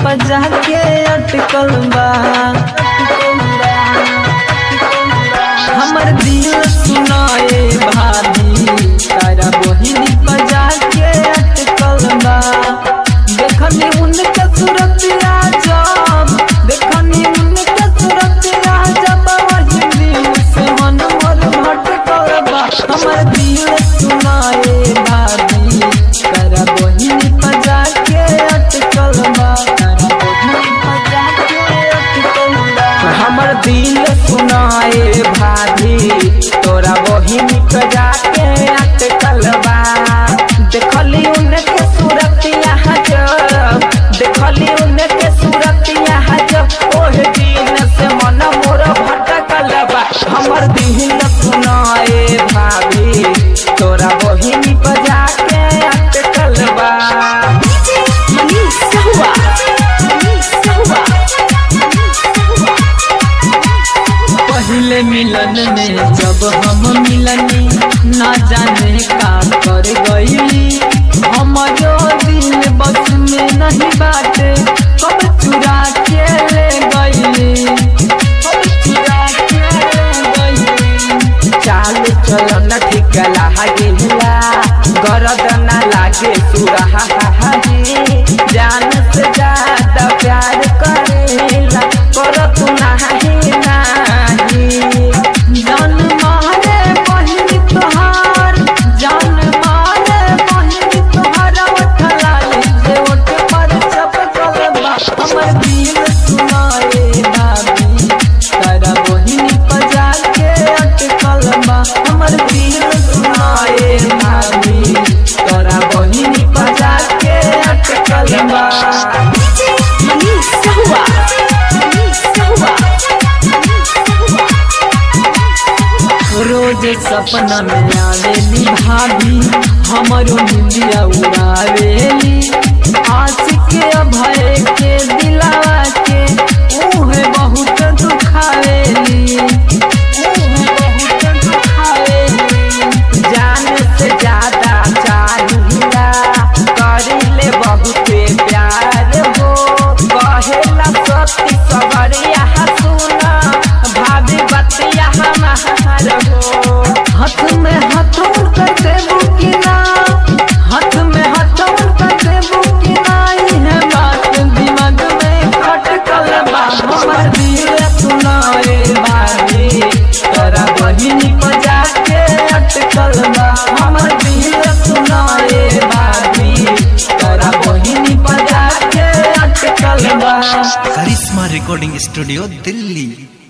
बजा के अटकल बा हमर दिल सुनाए भाभी तारा बहिनी बजा के अटकल बा देखनी उनके सूरतिया जब देखनी उनके सूरतिया जब वही दिल से मन मोर भटकल बा हमर दिल सुनाए भाभी तारा बहिनी बजा के अटकल बा तारा बहिनी बजा के अटकल बा हमर दिल सुनाए भाभी तोरा बहिनी पे जाके अटकल बा देखली उनके सूरतिया जब देखली उनके सूरतिया जब ओह दिन से मन मोर भटकल बा हमर दिल सुनाए भाभी तोरा बहिनी पे जाके अटकल बा Manish Sahua. Manish Sahua. पहले मिलन में जब हम मिलनी ना जाने का कर गईली हमारो दिल बस में नहीं बाटे कब चुरा के ले गईली कब चुरा के ले गईली चाल चलन ठीक लागेला गरद ना लागे सुरहा जान से ज्यादा प्यार करेला कर तू नाही नाही जान मारे बहिनी तोहार जान मारे बहिनी तोहार उठलाली से उठ पर चपकल बा हमर दिल सुनाए भाभी तारा बहिनी बजा के अटकल बा हमर दिल सुनाए भाभी तारा बहिनी बजा के अटकल बा Manish Sahua. Manish Sahua. रोज सपना में आवेली भाभी हमरो निंदिया उड़ावेली आशिक अभय के दिलावा के उहे बहुत दुखावेली उहे बहुत दुखावेली जान से ज्यादा चाहिला करिले बहुते प्यार हो कहेला सती सवरिया सुना भाभी बतिया हमार हो हाथ में हथौड़ कर देबू कि ना हाथ में हथौड़ कर देबू कि ना इहे बात दिमाग में खटकल बा हमर दिल सुनाए भाभी तोरा बहिनी बजा के अटकल बा हमर दिल सुनाए भाभी तोरा बहिनी बजा के अटकल बा करिश्मा रिकॉर्डिंग स्टूडियो दिल्ली